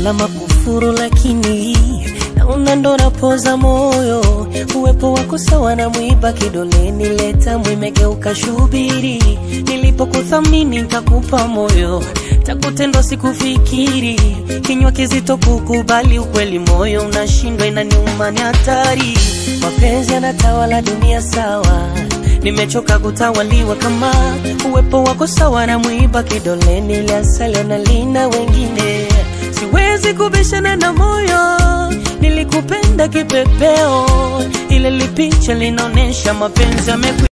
salama kufuru, lakini naona ndo napoza moyo. Uwepo wako sawa na mwiba kidoleni, leta mwimegeuka shubiri. Nilipokuthamini nikakupa moyo, takutendwa sikufikiri. Kinywa kizito kukubali ukweli, moyo unashindwa, inaniuma, ni hatari. Mapenzi yanatawala dunia, sawa nimechoka kutawaliwa kama uwepo wako sawa na mwiba kidoleni, ile asali nalinda wengine. Siwezi kubishana na moyo, nilikupenda kipepeo, ile lipicha linaonyesha mapenzi yameku